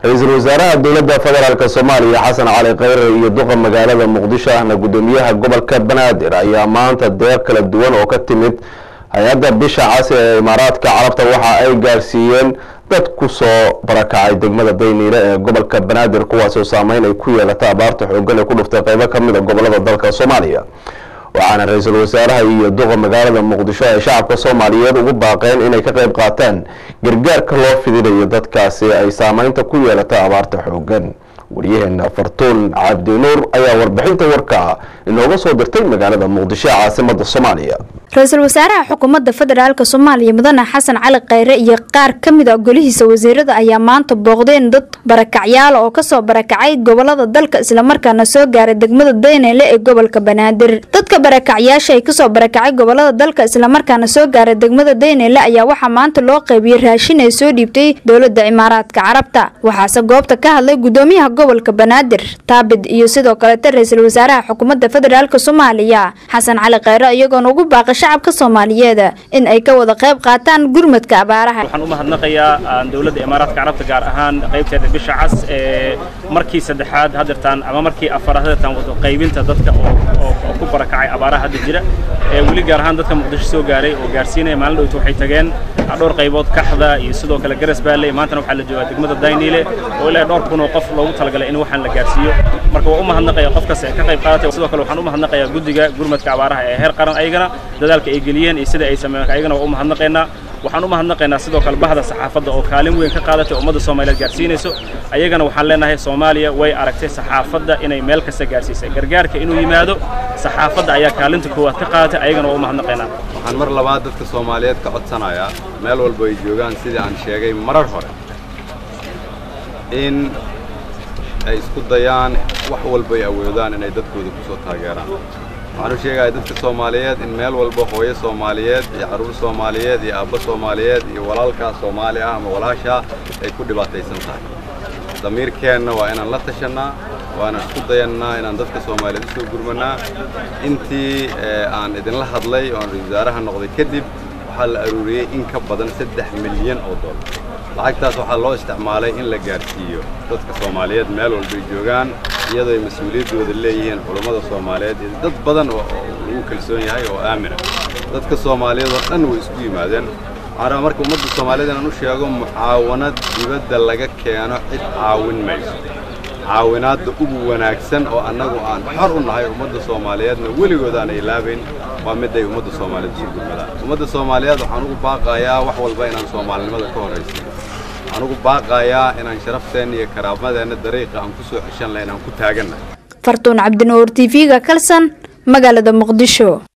ra-iisul wasaaraha dowladda federaalk soomaaliya xasan cali khayre iyo duqa magaalada muqdisho ahna guddoomiyaha gobolka banaadir ayaa maanta deeq kala duwan oo ka timid hay-adda bisha casi ee imaaraadka carabta waxa ay gaarsiiyeen dad ku soo barakacay degmada dayniile ee gobolka banaadir kuwaasoo saameyn ay ku yeelata abaarta xooggan ee ku dhuftay qeybo ka mid a gobolada dalka soomaaliya waxaana ra-iisul wasaaraha iyo duqa magaalada muqdisho ay shacabka soomaaliyeed ugu baaqeen inay ka qayb qaataan gargaarka loo fidinayo dadkaasi ay saameynta ku yeelata abaarta xooggan waryaheena fartuun cabdinuur ayaa warbixinta warka inooga soo dirtay magaalada muqdisho ee caasimada soomaaliya ra-iisul wasaaraha xukuumadda federaalk soomaaliya mudane xasan cali khayre iyo qaar ka mid a golihiisa wasiirada ayaa maanta booqdeen dad barakacyaal oo kasoo barakacay gobolada dalka islamarkaana soo gaaray degmada dayneyle ee gobolka banaadir dadka barakacyaasha ay kasoo barakacay gobolada dalka islamarkaana soo gaaray degmada dayneyle ayaa waxaa maanta loo qaybiyey raashin ay soo dhiibtay dowlada imaaraadka carabta waxaase goobta ka hadlay gudoomiyaha gobolka banaadir taabid iyo sidoo kaleeta ra-iisul wasaaraha xukuumadda federaalk soomaaliya xasan cali khayre iyagoona ugu baaqay shacabka soomaaliyeed in ay ka wada qayb qaataan gurmadka abaaraha waxaan u mahadnaqayaa dowladda imaaraadka carabta gaar ahaan qaybteeda bisha cas ee markii saddexaad hadeertaan ama markii afaraad hadeertaan wado qaybinta dadka oo ku barakacay abaaraha hadda jira ee weli gaar ahaan dadka muqdisho soo gaaray oo gaarsiinaya maalin dhowta waxay tageen dhowr qaybood kaxda iyo sidoo kale garas baale maantana waxaa la joogaa degmada dayniile oo ilaa dhowr kun oo qof loogu talagalay in waxaan la gaarsiiyo marka waa u mahadnaqaya qofkaas ee ka qayb qaadatay sidoo kale waxaan u mahadnaqayaa guddiga gurmadka abaaraha ee heer qaran ayagana dadaalka ay geliyeen iyo sida ay sameeyeen ayagana waa u mahadnaqaynaa waxaan u mahadnaqaynaa sidoo kale bahda saxaafadda oo kaalin weyn ka qaadatay ummadda soomaaliyeed gaarsiinayso ayagana waxaan leenahay soomaaliya way aragtay saxaafadda inay meel kasta gaarsiisay gargaarka inuu yimaado saxaafadda ayaa kaalinta koowaad ka qaadatay ayagana waa u mahadnaqaynaa waxaan mar labaad dadka soomaaliyeed ka codsanayaa meel walba ay joogaan sidii aan sheegay marar hore in ay isku dayaan wax walba ay awoodaan inay dadkooda ku soo taageeraan waxaan u sheegayaa dadka soomaaliyeed in meel walba hooyo soomaaliyeed iyo carruur soomaaliyeed iyo aabbo soomaaliyeed iyo walaalkaa soomaali ah ama walaashaa ay ku dhibaataysan tahay damiirkeenna waa inaan la tashannaa waa inaan isku dayannaa inaan dadka soomaaliyeed u soo gurmannaa intii aan idinla hadlay oo aan ra-isul wasaaraha noqday kadib waxaa la aruuriyey in ka badan saddex milyan oo dollar lacagtaas waxaa loo isticmaalay in la gaarsiiyo dadka soomaaliyeed meel walbay joogaan iyadoo ay mas-uuliyaddooda leeyihiin culummada soomaaliyeed iyo dad badan oo lagu kalsoon yahay oo aamina dadka soomaaliyeed oo dhan way isku yimaadeen waxaan rabaa marka ummadda soomaaliyeed inaan u sheego mucaawanad dibadda laga keeno cid caawin mayso caawinaadda ugu wanaagsan oo annagu aan xor u nahay ummadda soomaaliyeedna weligood aan ilaabayn waa mid ay ummadda soomaaliyeed isu gurmadaan ummadda soomaaliyeed waxaan ugu baaqayaa wax walba inaan soomaalinimada ka horraysiin waxaan ugu baaqayaa inaan sharafteenna iyo karaamadeenna dariiqa aan ku soo xeshan lahayn aan ku taagannahay fartuun cabdinuur t v-ga kalsan magaalada muqdisho